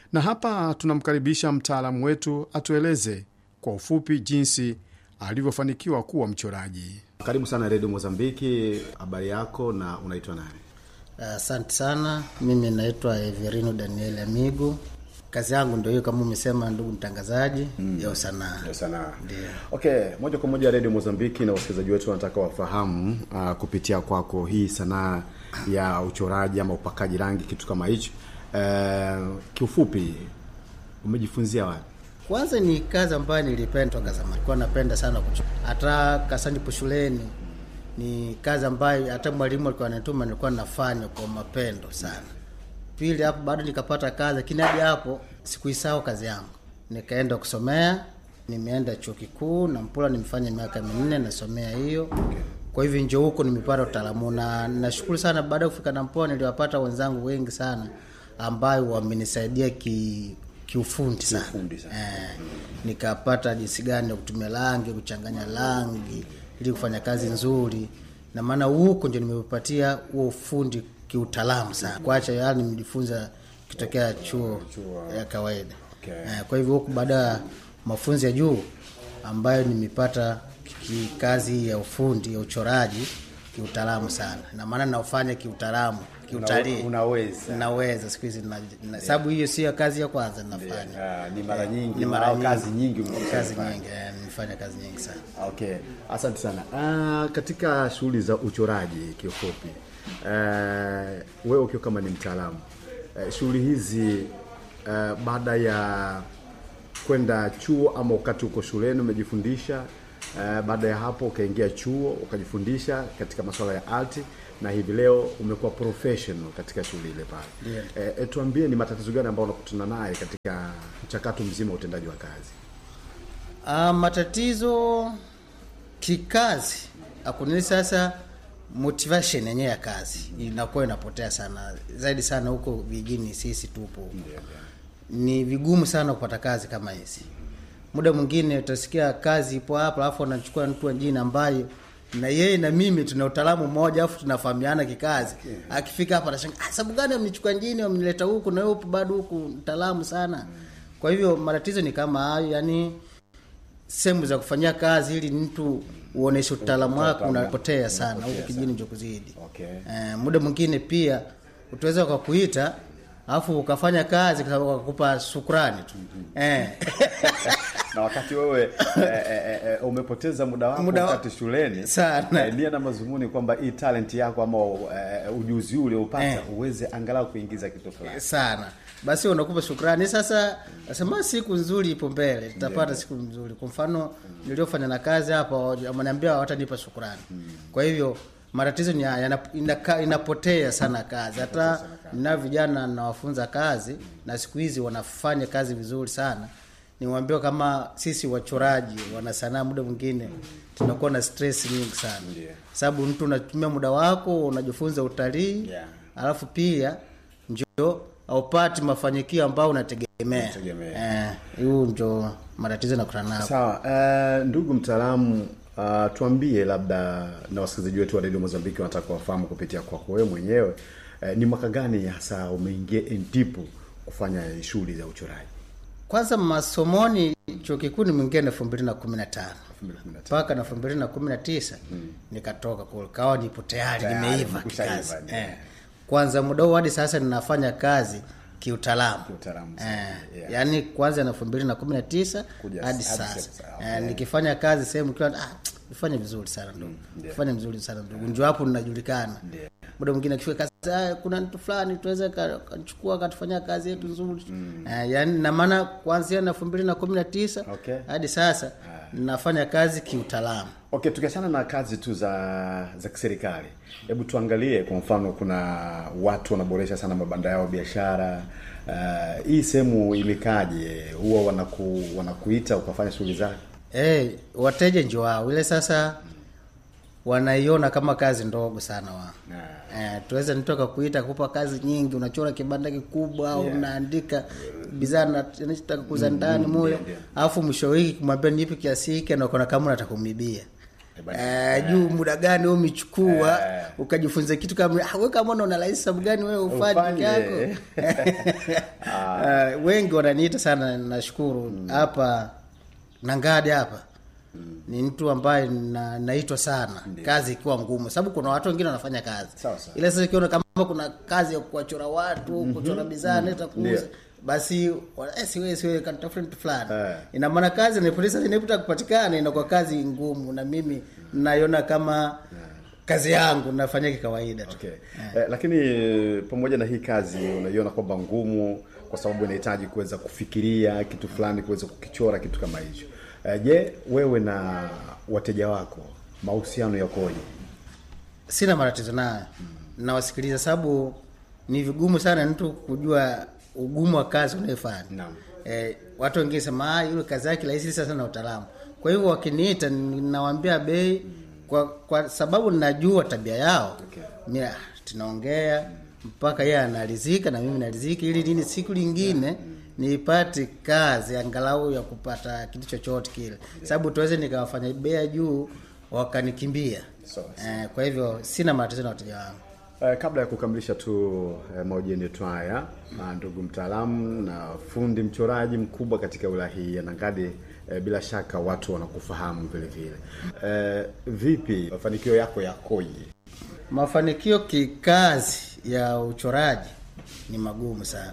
na hapa tunamkaribisha mtaalamu wetu atueleze kwa ufupi jinsi alivyofanikiwa kuwa mchoraji. Karibu sana Redio Mozambiki, habari yako na unaitwa nani? Asante uh, sana. Mimi naitwa Everino Daniel Amigo. Kazi yangu ndio hiyo kama umesema, ndugu mtangazaji, mm. ya usanaa. Ya sanaa. Okay, moja kwa moja Redio Mozambiki na wasikilizaji wetu wanataka wafahamu uh, kupitia kwako hii sanaa ya uchoraji ama upakaji rangi, kitu kama hicho uh, kiufupi umejifunzia wapi? Kwanza ni kazi ambayo nilipenda toka zamani, nilikuwa napenda sana kuchora. Hata kasanipo shuleni ni kazi ambayo hata mwalimu alikuwa anatuma, nilikuwa nafanya kwa mapendo sana. Pili hapo bado nikapata kazi, lakini hadi hapo sikuisahau kazi yangu, nikaenda kusomea. Nimeenda chuo kikuu na Mpula, nimefanya miaka minne nasomea hiyo okay. Kwa hivyo njo huko nimepata utaalamu na nashukuru sana. Baada ya kufika Nampula niliwapata wenzangu wengi sana ambayo wamenisaidia ki kiufundi sana, eh, nikapata jinsi gani ya kutumia rangi, kuchanganya rangi ili kufanya kazi nzuri, na maana huko ndio nimepatia huo ufundi kiutaalamu sana, kuacha yale nimejifunza kitokea chuo ya kawaida okay. Eh, kwa hivyo huku baada ya mafunzo ya juu ambayo nimepata kazi ya ufundi ya uchoraji kiutaalamu sana, na maana naufanya kiutaalamu kiutalii unaweza naweza siku hizi sababu hiyo sio kazi ya kwanza ninafanya yeah, ni mara nyingi ni mara nyingi kazi nyingi kazi nyingi nimefanya kazi nyingi sana okay asante sana uh, katika shughuli za uchoraji kiufupi uh, wewe ukiwa kama ni mtaalamu uh, shughuli hizi uh, baada ya kwenda chuo ama wakati uko shuleni umejifundisha uh, baada ya hapo ukaingia chuo ukajifundisha katika masuala ya arti na hivi leo umekuwa professional katika shughuli ile pale yeah. E, tuambie ni matatizo gani ambayo unakutana naye katika mchakato mzima wa utendaji wa kazi? Uh, matatizo kikazi akunini sasa motivation yenyewe ya kazi inakuwa inapotea sana zaidi sana huko vijijini sisi tupo yeah, yeah. ni vigumu sana kupata kazi kama hizi muda mwingine utasikia kazi ipo hapa alafu anachukua mtu wengine ambaye na yeye na mimi tuna utaalamu mmoja afu tunafahamiana kikazi yeah. akifika hapa anashangaa ah, sababu gani amnichukua njini amnileta huku na wewe bado huku mtaalamu sana mm. kwa hivyo matatizo ni kama hayo yani sehemu za kufanyia kazi ili mtu uoneshe utaalamu wako unapotea sana huku kijini ndio kuzidi okay. eh, muda mwingine pia utaweza ukakuita alafu ukafanya kazi wakakupa shukrani tu mm-hmm. eh. na wakati wewe eh, eh, eh, umepoteza muda wako Muda wa- wakati shuleni Sana. eh, nia na mazumuni kwamba hii talent yako ama eh, ujuzi ule upata Eh. uweze angalau kuingiza kitu fulani sana basi unakupa shukrani sasa nasema siku nzuri ipo mbele tutapata siku nzuri kwa mfano niliofanya na kazi hapa wameniambia watanipa shukrani kwa hivyo matatizo ni haya yana- inaka- inapotea sana kazi hata na vijana nawafunza kazi na siku hizi wanafanya kazi vizuri sana niwaambia kama sisi wachoraji wana sanaa muda mwingine tunakuwa na stress nyingi sana Ndiyo. sababu mtu unatumia muda wako unajifunza utalii Yeah. alafu pia njo aupati mafanikio ambayo unategemea Unategemea. Eh, huu njo matatizo nakutana nayo sawa uh, ndugu mtaalamu uh, tuambie labda na wasikilizaji wetu wa redio mozambiki wanataka wafahamu kupitia kwako wewe mwenyewe uh, ni mwaka gani hasa umeingia ndipo kufanya shughuli za uchoraji kwanza masomoni chuo kikuu nimeingia na elfu mbili na kumi na tano 2015. mpaka na elfu mbili na kumi na tisa nikatoka kule kawa nipo tayari Tayari, nimeiva umekushaiva, kikazi ndio. eh. kwanza muda huu hadi sasa ninafanya kazi kiutaalamu Kiutaalamu sana, eh, yeah. yaani kwanza na elfu mbili na kumi na tisa Kuja hadi hadi sasa sasa, eh, okay. nikifanya kazi sehemu kiwa ah, nifanye vizuri sana ndugu ndio. fanye vizuri sana ndugu njo hapo ninajulikana Ndio. muda mwingine akifika kazi ah, kuna mtu fulani tuweze ka- kachukua akatufanyia kazi yetu nzuri eh, yaani na maana kuanzia na elfu mbili na kumi na tisa Okay. hadi sasa nafanya kazi kiutaalamu okay tukiachana na kazi tu za za kiserikali hebu tuangalie kwa mfano kuna watu wanaboresha sana mabanda yao biashara uh, hii sehemu imekaje huwa wanaku, wanakuita ukafanya shughuli zake hey, wateja njo wao ile sasa wanaiona kama kazi ndogo sana wao Eh, tuweza nitoka kuita kupa kazi nyingi unachora kibanda kikubwa au Yeah. unaandika bidhaa na- anachotaka kuuza ndani moyo ndio, ndio. alafu mwisho wa wiki kumwambia nipe kiasi hiki anakuona kama unataka kumibia Eh, juu muda gani wewe umechukua ukajifunza kitu kama ah, wewe kama una rahisi sababu gani wewe ufanye Ufanye. yako uh, wengi wananiita sana nashukuru hapa nangadi hapa ni mtu ambaye na, naitwa sana kazi ikiwa ngumu sababu kuna watu wengine wanafanya kazi Sawa, sawa. ile sasa ikiona kama kuna kazi ya kuwachora watu kuchora bidhaa neta kuuza Ndio. basi wa- eh, siwe siwe kanitafuta mtu fulani Eh. ina maana kazi ni polisi inapita kupatikana inakuwa kazi ngumu na mimi naiona kama kazi yangu nafanya kikawaida tu Okay. Eh, lakini eh, pamoja na hii kazi unaiona kwamba ngumu kwa sababu inahitaji kuweza kufikiria kitu fulani, kuweza kukichora kitu kama hicho. Eh, je, wewe na wateja wako mahusiano yakoje? sina matatizo nayo nawasikiliza sababu ni vigumu sana mtu kujua ugumu wa kazi unayofanya Naam. eh, watu wengine sema ah, yule kazi yake rahisi sasa na utaalamu kwa hivyo wakiniita ninawaambia bei kwa, kwa sababu ninajua tabia yao Okay. mimi ah, tunaongea mpaka yeye anaridhika na mimi naridhika ili nini siku lingine nipate kazi angalau ya kupata kitu chochote kile sababu tuweze nikawafanya bei ya juu wakanikimbia Sawa, eh, kwa hivyo sina matatizo na wateja wangu Eh, kabla ya kukamilisha tu eh, mahojiano yetu haya na ndugu mtaalamu na fundi mchoraji mkubwa katika wilaya hii ya Nangadi, eh, bila shaka watu wanakufahamu vile vile. Eh, vipi mafanikio yako yakoje? mafanikio kikazi ya uchoraji ni magumu sana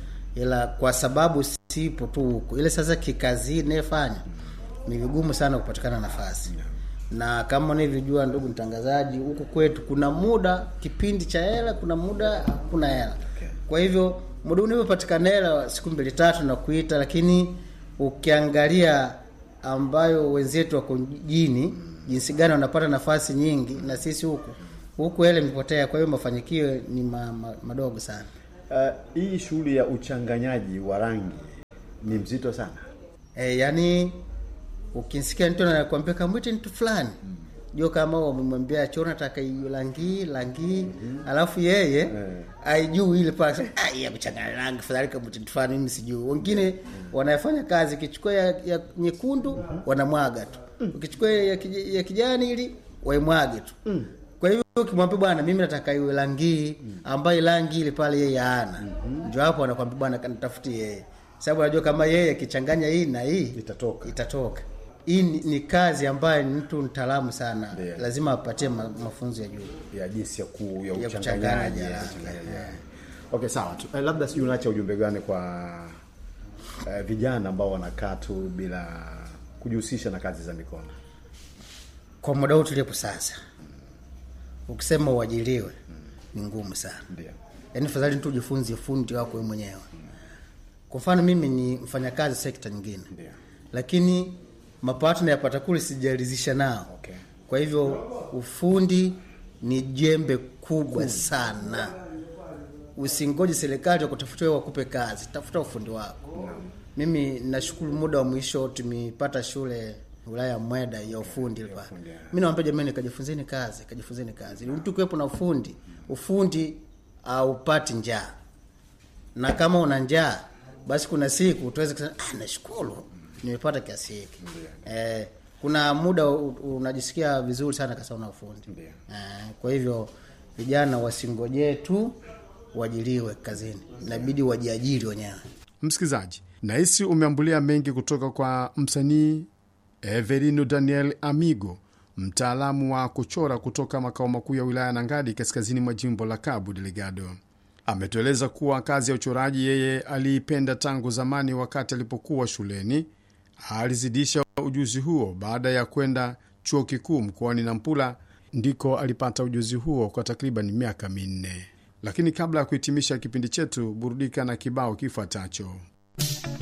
ila kwa sababu sipo tu huko ile sasa kikazi inayefanya ni vigumu sana kupatikana nafasi na kama unavyojua ndugu mtangazaji huku kwetu kuna muda kipindi cha hela kuna muda hakuna hela kwa hivyo muda unavyopatikana hela siku mbili tatu na kuita lakini ukiangalia ambayo wenzetu wako mjini jinsi gani wanapata nafasi nyingi na sisi huku huku hela imepotea kwa hiyo mafanikio ni ma, ma, madogo sana Eh, hii shughuli ya uchanganyaji wa rangi ni mzito sana. e, yani ukisikia mtu anakwambia kamwite mtu fulani jua kama wamemwambia chora nataka hiyo rangi rangi alafu yeye aijuu ile pale "Ah, hii ya kuchanganya rangi fadhali kamwite mtu fulani mimi sijui wengine wanafanya kazi ukichukua ya, ya nyekundu wanamwaga tu ukichukua ya, kij- ya kijani ili waimwage tu kwa hivyo ukimwambia bwana mimi nataka iwe rangi ambayo rangi ile pale yeye ana ndio hapo anakwambia bwana kanitafutie yeye sababu anajua kama yeye akichanganya hii na hii Itatoka. itatoka hii ni, ni kazi ambayo ni mtu mtaalamu sana Ndiyo. lazima apatie ma, mafunzo ya juu ya jinsi ya, ku, ya Ya uchanganyaji kuchanganya, ya ya. kuchanganya. Okay, sawa tu. Eh, labda sijui unaacha ujumbe gani kwa eh, vijana ambao wanakaa tu bila kujihusisha na kazi za mikono. kwa muda huu tulipo sasa ukisema uajiriwe ni ngumu sana Ndio. yaani fadhali tu ujifunze fundi wako wewe mwenyewe kwa mfano mimi ni mfanyakazi sekta nyingine Ndio. lakini mapato nayapata kule sijaridhisha nao Okay. kwa hivyo ufundi ni jembe kubwa sana usingoje serikali wakutafutia wewe wakupe kazi tafuta ufundi wako mimi nashukuru muda wa mwisho tumepata shule wilaya ya mweda ya ufundi ile pale mi nawambia jamani kajifunzeni kazi kajifunzeni kazi ili mtu kuwepo na ufundi ufundi aupati njaa na kama una njaa basi kuna siku tuweze kusema ah, nashukuru nimepata kiasi hiki eh, kuna muda u- unajisikia vizuri sana kasa una ufundi Ndio. eh, kwa hivyo vijana wasingojee tu uajiriwe kazini inabidi wajiajiri wenyewe Msikilizaji, nahisi umeambulia mengi kutoka kwa msanii Everino Daniel Amigo, mtaalamu wa kuchora kutoka makao makuu ya wilaya ya Nangadi, kaskazini mwa jimbo la Cabo Delgado. Ametueleza kuwa kazi ya uchoraji yeye aliipenda tangu zamani, wakati alipokuwa shuleni. Alizidisha ujuzi huo baada ya kwenda chuo kikuu mkoani Nampula, ndiko alipata ujuzi huo kwa takriban miaka minne. Lakini kabla ya kuhitimisha kipindi chetu, burudika na kibao kifuatacho.